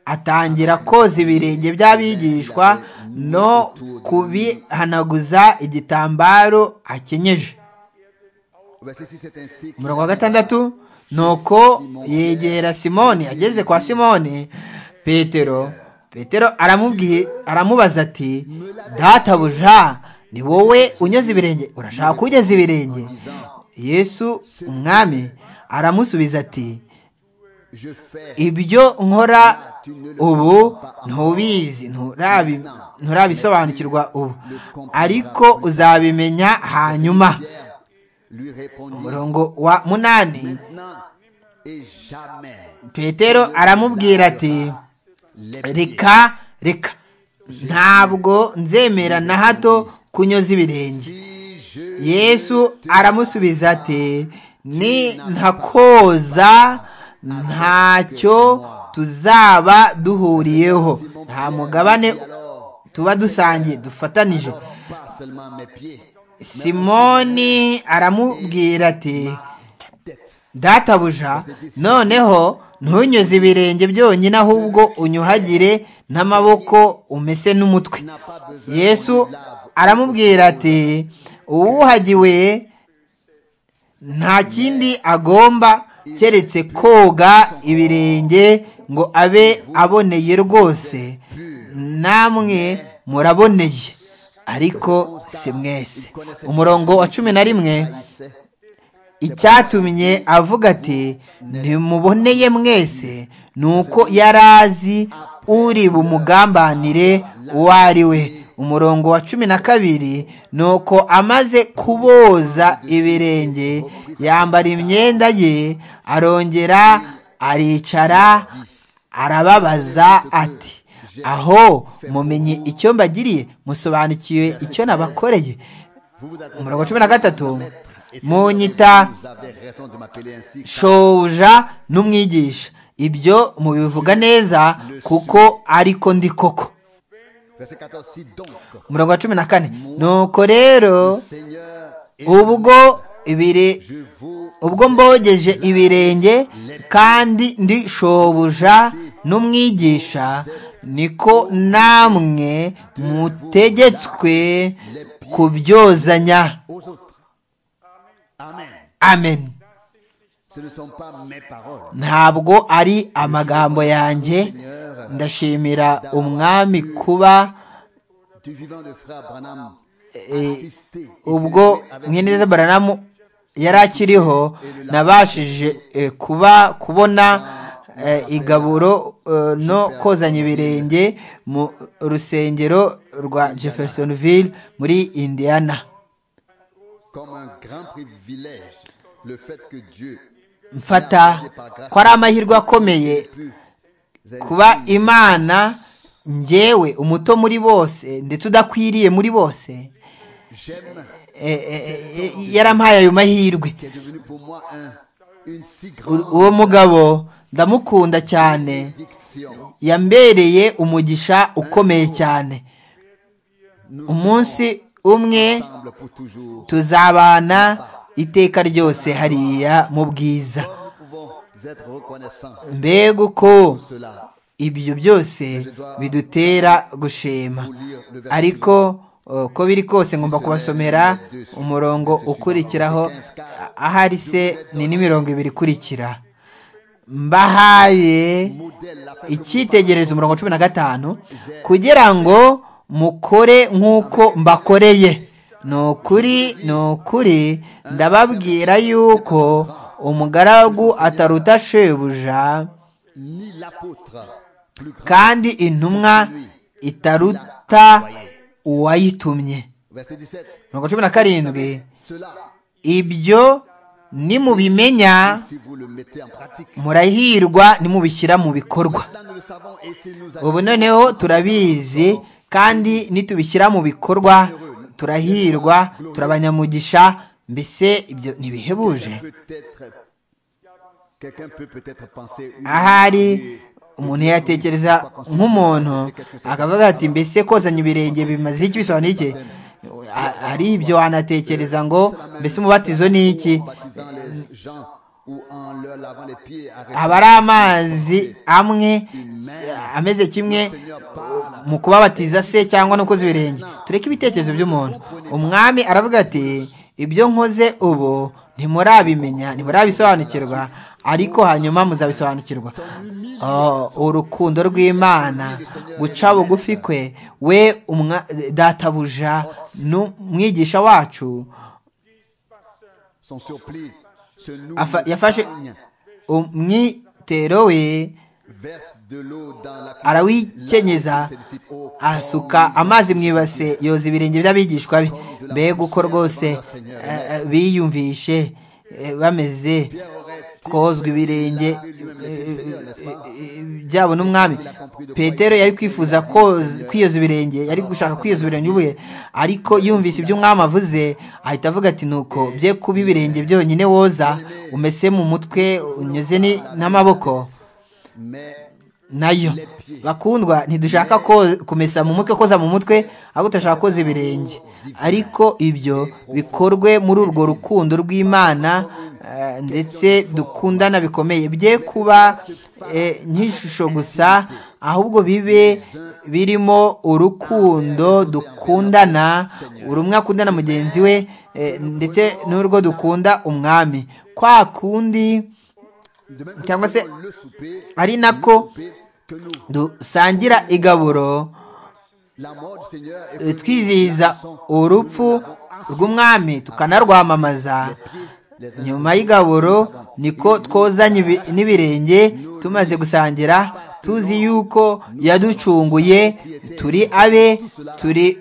atangira koza ibirenge by'abigishwa no kubihanaguza igitambaro akenyeje verset 6, c'est ainsi. umurongo wa gatandatu nuko yegera simoni ageze kwa simoni petero petero aramubwiye aramubaza ati databuja ni wowe unyoza ibirenge urashaka kugeza ibirenge yesu umwami aramusubiza ati Je fais ibyo nkora ubu ntubizi nturabi- nturabisobanukirwa ubu ariko uzabimenya hanyuma Pierre. Lui répondit umurongo wa munani maintenant et jamais. petero aramubwira ati Les reka reka ntabwo nzemera na hato kunyoza ibirenge si je yesu aramusubiza ati ni ntakoza ntacyo tuzaba duhuriyeho nta mugabane tuba dusangiye dufatanije pas seulement mes pieds, simoni aramubwira ati databuja noneho ntunyuze ibirenge byonyine ahubwo unyuhagire n'amaboko umese n'umutwe n'a pas besoin yesu aramubwira ati uwuhagiwe nta kindi agomba keretse koga ibirenge ngo abe aboneye rwose namwe muraboneye ariko si mwese umurongo wa cumi na rimwe c'est icyatumye avuga ati ntimuboneye mwese ni uko yari azi uri bumugambanire uwo ari we umurongo wa cumi na kabiri ni uko amaze kuboza ibirenge yambara imyenda ye arongera aricara arababaza ati aho mumenye icyo mbagiriye musobanukiwe icyo nabakoreye Vous vous adressez umurongo wa cumi na gatatu et c'est munyita vous avez raison de m'appeler ainsi. shobuja n'umwigisha ibyo mubivuga neza kuko ariko ndi koko Verset 14, si donc, umurongo wa cumi na kane nuko rero Seigneur, et ubwo ibiri je vous ubwo mbogeje ibirenge kandi ndi shobuja n'umwigisha niko namwe mutegetswe kubyozanya aux autres. Amen. amen Ce ne sont pas mes paroles. ntabwo ari amagambo yanjye ndashimira umwami kuba du vivant de frère Branham, eh, assisté et ubwo célébré avec mweneza baranamu yari akiriho nabashije eh, kuba kubona eh, igaburo eh, no kozanya ibirenge mu rusengero rwa jeffersonville muri indiana comme un grand privilège le fait que Dieu mfata ko ari amahirwe akomeye plus kuba imana njyewe umuto muri bose ndetse udakwiriye muri bose j'aime eh, eh, eh, yarampaye ayo mahirwe qui est devenu pour moi un, une si U- grande uwo mugabo ndamukunda cyane diction. yambereye umugisha ukomeye cyane umunsi umwe semble pour toujours. tuzabana iteka ryose hariya mu bwiza Nous pouvons être reconnaissants de mbega uko cela. ibyo byose bidutera gushima ariko uh, uko biri kose ngomba kubasomera umurongo ukurikiraho ahari se ni n'imirongo ibiri ikurikira mbahaye Modèle la famille icyitegererezo umurongo cumi na gatanu kugira ngo mukore nk'uko mbakoreye ni ukuri ni ukuri ndababwira yuko umugaragu ataruta shebuja ni l'apôtre plus grand. kandi intumwa itaruta uwayitumye Verset 17. mirongo cumi na karindwi Cela, ibyo nimubimenya si vous le mettez en pratique. murahirwa nimubishyira mu bikorwa Là, nous le savons et c'est nous avons. ubu noneho turabizi kandi nitubishyira mu bikorwa turahirwa turabanyamugisha mbese ibyo ntibihebuje Peut-être, quelqu'un peut peut-être penser. oui, ahari mais umuntu yatekereza nk'umuntu akavuga ati mbese kozanya ibirenge bimaze iki bisobanuye iki Ha- hari ibyo wanatekereza ngo mbese umubatizo ni iki en baptisant les gens ou en leur lavant les pieds, arrêtez aba ari amazi amwe ameze kimwe mu kubabatiza se cyangwa no koza ibirenge tureke ibitekerezo by'umuntu umwami aravuga ati ibyo nkoze ubu ntimurabimenya ntimurabisobanukirwa ariko hanyuma muzabisobanukirwa Oh, urukundo rw'imana guca bugufi kwe we umwa- databuja n'umwigisha wacu son surplis. Ce nous afa- yafashe gagne. umwitero we verse de l'eau dans la coupe. arawikenyeza asuka amazi mu ibase yoza ibirenge by'abigishwa be mbega uko rwose eh, eh, biyumvishe eh, bameze kozwa ibirenge eh, eh, eh, byabo n'umwami petero yari kwifuza koza- kwiyoza ibirenge yari gushaka kwiyoza ibirenge ubuye ariko yumvise ibyo umwami avuze ahita avuga ati nuko bye kuba ibirenge byonyine woza umese mu mutwe unyuze ni- n'amaboko Mais nayo bakundwa ntidushaka ko kumesa mu mutwe koza mu mutwe ahubwo turashaka koza ibirenge ariko ibyo bikorwe muri urwo rukundo rw'imana eh, ndetse dukundana bikomeye bye kuba eh, nk'ishusho gusa ahubwo bibe birimo urukundo dukundana buri umwe akundana mugenzi we eh, ndetse n'urwo dukunda umwami kwa kundi de même Cyangwa se- que nous prenons le souper, ari nako souper que nous, dusangira igaburo la mort du Seigneur, et que nous eh, twizihiza urupfu rw'umwami tukanarwamamaza nyuma y'igaburo niko twozanye ibi- n'ibirenge tumaze gusangira tuzi yuko yaducunguye turi abe turi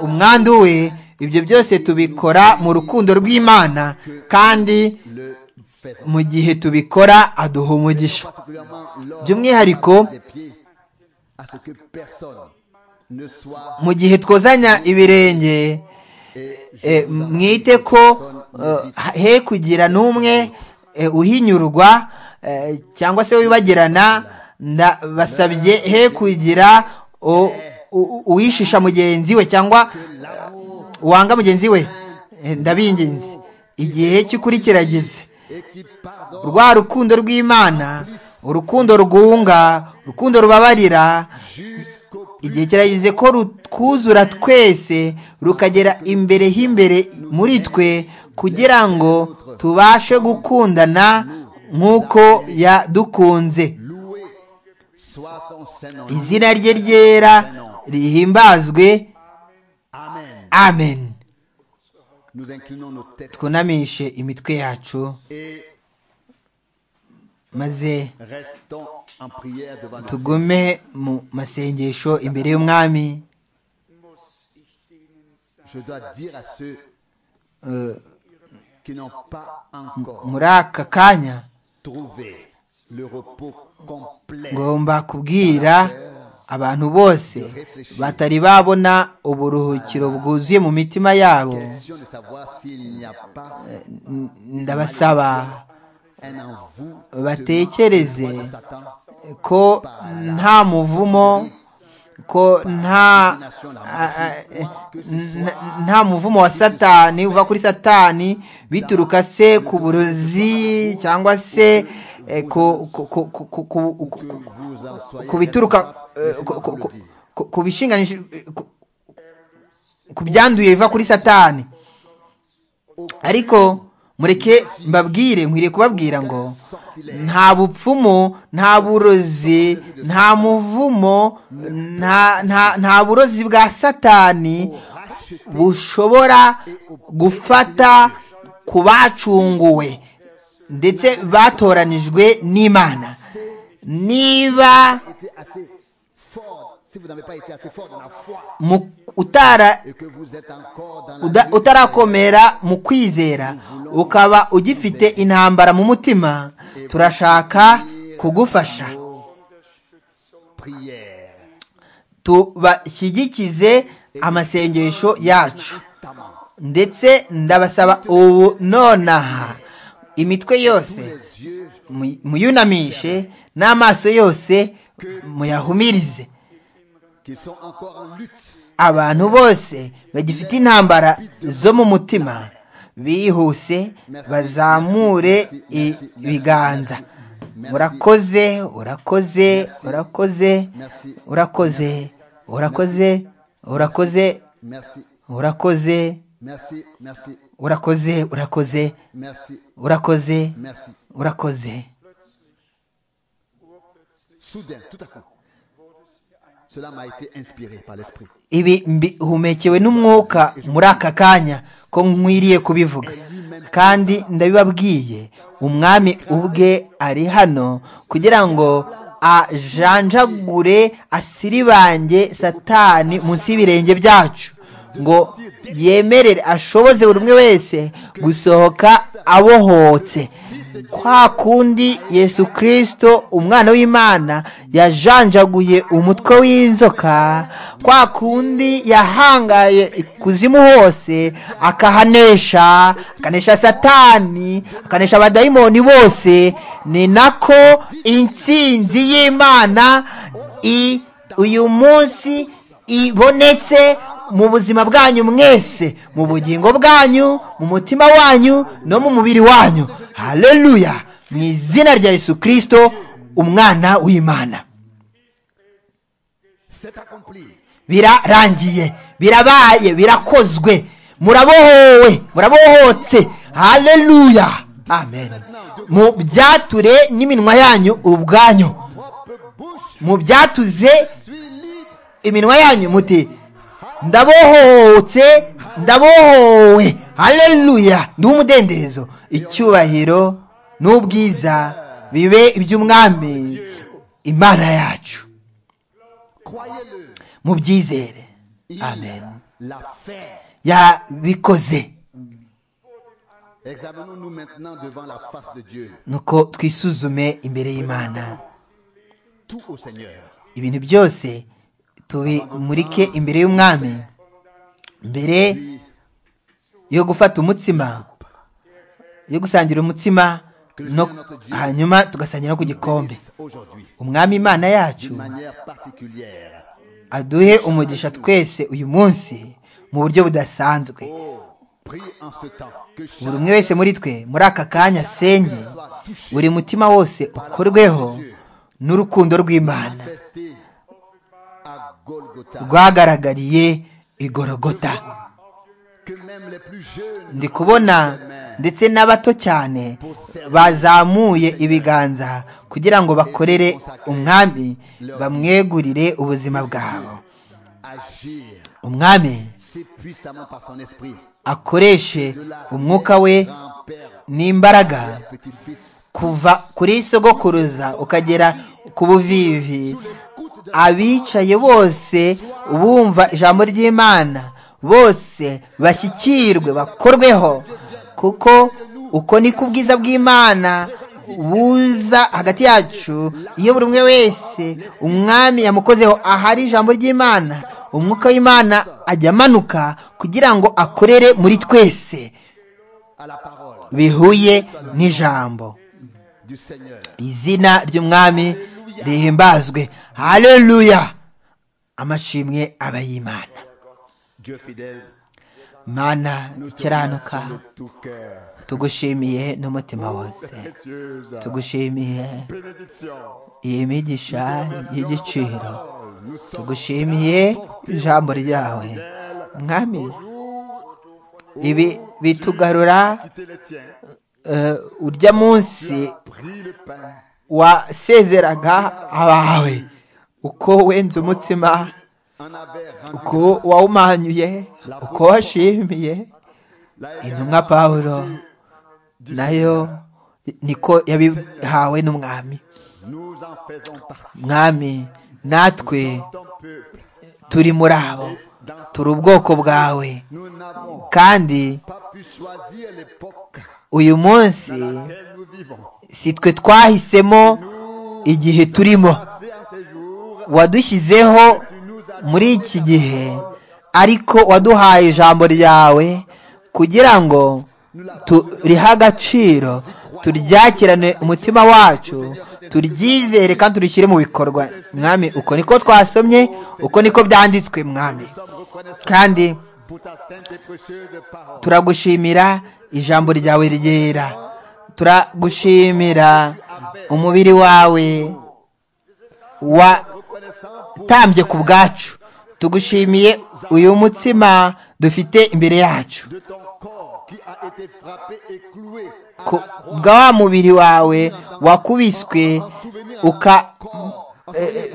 umwandu we ibyo byose tubikora mu rukundo rw'imana kandi le faisons. mu gihe tubikora aduha umugisha Particulièrement lors by'umwihariko des pieds, à ce que personne ne soit mu gihe twozanya ibirenge eh, mwite ko eh, he kugira n'umwe eh, uhinyurwa eh, cyangwa se wibagirana ndabasabye he kugira u- u- uwishisha mugenzi we cyangwa eh, wanga mugenzi we Eh, ndabinginze igihe cy'ukuri kirageze et qui pardonne rwa rukundo rw'imana urukundo rwunga urukundo rubabarira jusqu'au igihe kirageze ko rutwuzura twese rukagera imbere h'imbere muri twe kugira ngo tubashe gukundana nk'uko yadukunze loué soit son Saint-Nom. izina rye ryera rihimbazwe Amen. amen Nous inclinons nos têtes twunamishe imitwe yacu et maze restons en prière devant nous. tugume mu masengesho imbere y'umwami Je dois dire à ceux Eh, qui n'ont pas encore muri aka kanya trouvé le repos complet ngomba kubwira abantu bose batari babona uburuhukiro bwuzuye mu mitima yabo question de savoir s'il n'y a pas N- ndabasaba un en vous batekereze Satan ko nta muvumo ko nta a- a- n- nta muvumo wa satani uva kuri satani bituruka se ku burozi cyangwa se eh, ku ku- ku- ku- ku- ku- ku- ku- Vous en soyez ku bituruka eh, ku- ku- ku- ku- ku bishinganisha ku- ku byanduye biva kuri satani ariko mureke mbabwire nkwiriye kubabwira ngo nta bupfumu nta burozi nta muvumo nta- nta nta burozi bwa satani bushobora gufata ku bacunguwe ndetse batoranijwe n'imana niba été assez fort, si vous n'avez pas été assez fort dans la foi mu- utara et que vous êtes encore dans Uda- la lutte, utarakomera mu kwizera ukaba ugifite intambara mu mutima turashaka kugufasha prière, tubashyigikize amasengesho yacu constamment, ndetse ndabasaba ubu nonaha imitwe yose les yeux mu- muyunamishe n'amaso yose muyahumirize qui sont encore en lutte, abantu bose bagifite intambara zo mu mutima bihuse bazamure ibiganza urakoze urakoze urakoze urakoze urakoze urakoze merci, urakoze merci, merci, urakoze urakoze merci, urakoze merci. urakoze Soudain, tout à coup, cela m'a été inspiré par l'esprit. ibi mbihumekewe n'umwuka muri aka kanya ko nkwiriye kubivuga kandi ndabibabwiye umwami ubwe ari hano kugira ngo ajanjagure asiribange satani munsi y'ibirenge byacu ngo yemerere ashoboze buri umwe wese gusohoka abohotse kwa kundi yesu kirisito umwana w'imana yajanjaguye umutwe w'inzoka kwa kundi yahangaye ikuzimu hose akahanesha akanesha satani akanesha abadayimoni bose ni nako intsinzi y'imana i- uyu munsi ibonetse mu buzima bwanyu mwese mu bugingo bwanyu mu mutima wanyu no mu mubiri wanyu haleluya mu izina rya yesu kirisito umwana w'imana C'est accompli. birarangiye birabaye birakozwe murabohowe murabohotse haleluya amen mu byature n'iminwa yanyu ubwanyu Propre bouche, mu byatuze suis libre. iminwa yanyu muti ndabohotse ndabohowe haleluya nduhe umudendezo icyubahiro n'ubwiza bibe iby'umwami imana yacu Croyez-le. mubyizere Il amen l'a fait. yabikoze Examinons-nous maintenant devant la face de Dieu. nuko twisuzume imbere y'imana Tout au Seigneur. ibintu byose tubimurike imbere y'umwami mbere yo gufata umutsima yo gusangira umutsima no hanyuma tugasangira no ku gikombe Aujourd'hui, umwami imana yacu d'une manière particulière. aduhe umugisha twese uyu munsi mu buryo budasanzwe Oh, prie en ce temps que buri chacun umwe wese muri twe muri aka kanya asenge buri mutima wose ukorweho n'urukundo rw'imana testé à Golgotha. rwagaragariye igorogota Que même les plus jeunes ndi kubona ndetse n'abato cyane bazamuye ibiganza kugira ngo bakorere umwami bamwegurire ubuzima bwabo agir umwami si puissamment par son esprit. akoreshe umwuka we Grand-père, n'imbaraga petit-fils, kuva kuri sogokuruza ukagera ku buvivi abicaye bose bumva ijambo ry'imana bose bashyikirwe bakorweho kuko uko niko ubwiza bw'imana buza hagati yacu iyo buri umwe wese umwami yamukozeho ahari ijambo ry'imana umwuka w'imana ajya amanuka kugira ngo akorere muri twese à la parole bihuye n'ijambo du Seigneur. izina ry'umwami rihimbazwe haleluya amashimwe aba y'imana Dieu fidèle, mana nous te ikiranuka remercions de tout cœur. tugushimiye n'umutima wose Précieuse tugushimiye bénédiction. iyi migisha y'igiciro Parole, Nous sommes tugushimiye ijambo ryawe mwami ibi bitugarura quittés les tiens. eh, urya munsi Pris le pain, wasezeraga abawe uko wenze umutsima en avait rendu uko wawumanyuye uko washimiye la intumwa pawulo nayo niko yabihawe n'umwami Nous en faisons partie. mwami natwe Ton peuple, turi muri abo turi ubwoko bwawe nous n'avons kandi pas pu choisir l'époque uyu munsi dans laquelle nous vivons. si twe twahisemo igihe turimo Passé en ces jours, wadushyizeho tu nous as muri iki gihe ariko waduhaye ijambo ryawe kugira ngo turihe agaciro turyakirane umutima wacu turyizere kandi turishyire mu bikorwa mwami uko niko twasomye uko niko byanditswe mwami sommes reconnaissants kandi pour ta sainte et précieuse parole. turagushimira ijambo ryawe ryera turagushimira umubiri wawe Reconnaissants pour watambye ku bwacu tugushimiye uyu mutsima dufite imbere yacu de ton corps qui a été frappé et cloué à ku la croix. bwa wa mubiri wawe wakubiswe uka Corps, eh,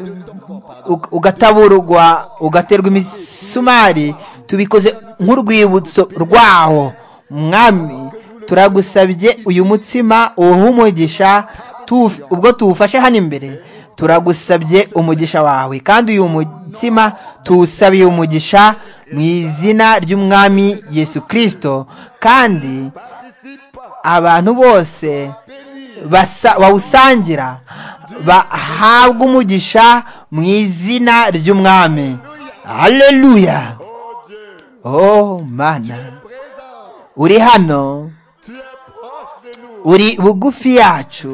u- ugataburugwa ugaterwa imisumari tubikoze nk'urwibutso rwaho mwami turagusabye uyu mutsima uwuhe umugisha tuwuf- ubwo tuwufashe hano imbere turagusabye umugisha wawe kandi uyu mutsima tuwusabiye umugisha mu izina ry'umwami yesu kirisito kandi participe, abantu bose basa- bawusangira bahabwa umugisha mu izina ry'umwami haleluya oh mana présent, uri hano tu es proche de nous. uri bugufi yacu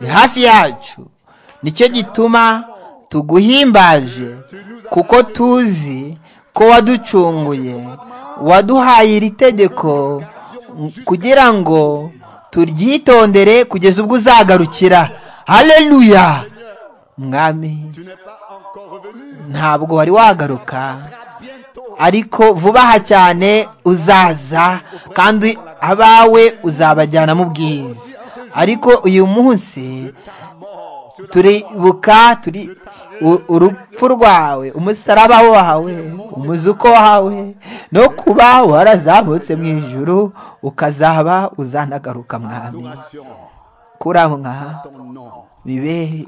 uri hafi yacu nicyo gituma tuguhimbaje kuko tuzi ko waducunguye waduhaye iri tegeko m- kugira ngo turyitondere kugeza ubwo uzagarukira haleluya mwami Tu n'es pas encore revenu. ntabwo wari wagaruka À bientôt. ariko vuba aha cyane uzaza kandi abawe uzabajyana mu bwiza ariko uyu munsi turibuka turi u- urupfu rwawe umusaraba wawe umuzuko wawe no kuba warazamutse mu ijuru ukazaba uzanagaruka mwami Adoration. kuramwa Ton nom. bibe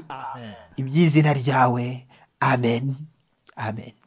iby'izina ryawe amen amen